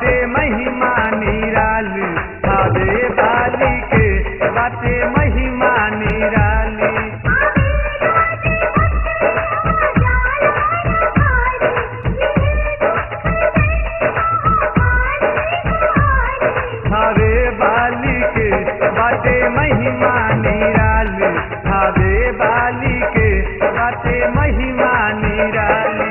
बाटे महिमा निराली थावे वाली के बाटे महिमा निराली थावे वाली के बाटे महिमा निराली थावे वाली के बाटे महिमा निराली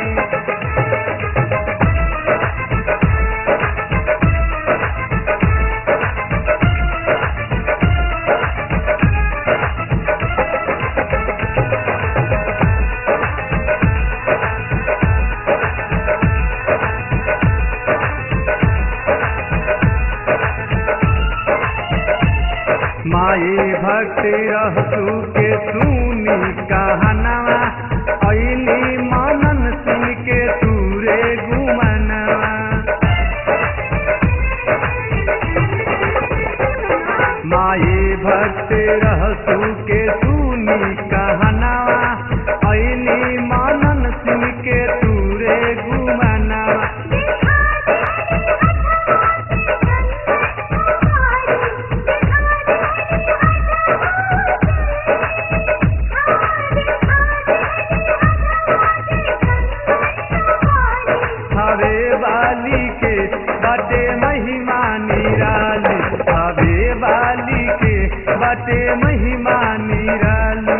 माई भक्ति रहसू के सुनी कहनवा ऐली मनन सुन के तूरे गुमनवा माई भक्ति रहसू के सुनी कहनवा ऐली मनन सुन के तूरे गुमनवा हवे वाली के बटे महिमा निराली हवे वाली के बटे महिमा निराली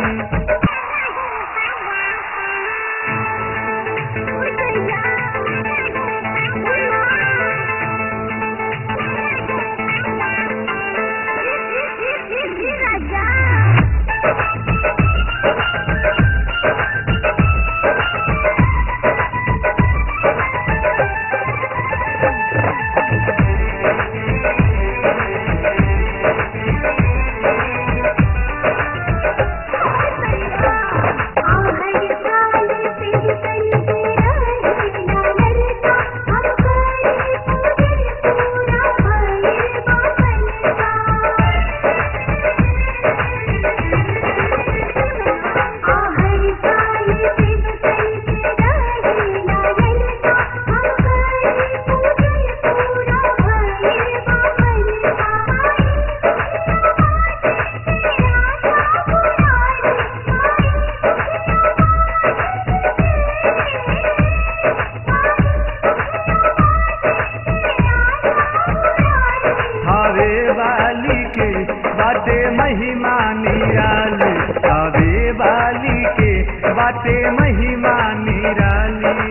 हवे वाली के बाटे महिमा निराली हवे वाली के बाटे महिमा निराली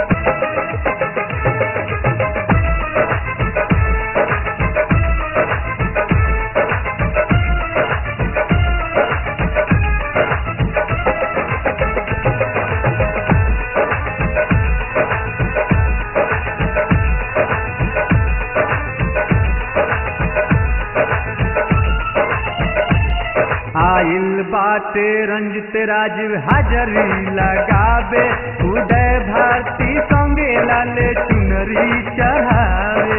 आइल बाटे रंजित राजीव हाजरी लगावे उदय भारती संगे लाले चुनरी चढ़ावे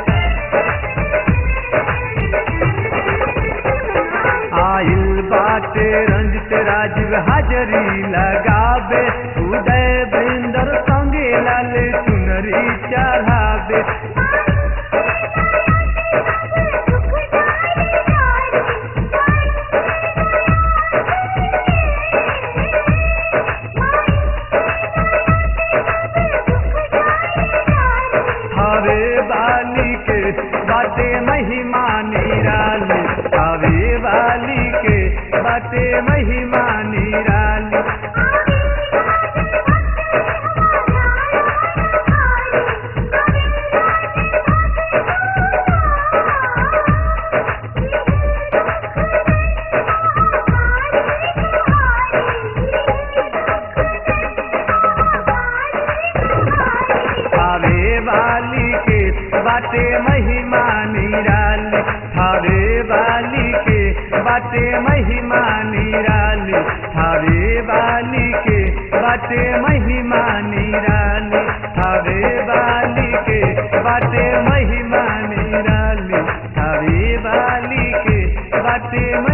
आइल बाटे रंजित राजीव हाजरी लगावे उदय बृंदर संगे लाले चुनरी चढ़ावे हवे वाली के बाटे महिमा निराली हवे वाली के बाटे महिमा निराली हवे वाली के बाटे महिमा निराली हवे वाली के बाटे महिमा निराली हवे वाली के बाटे महिमा निराली हवे वाली के बाटे महिमा निराली हवे वाली के बाटे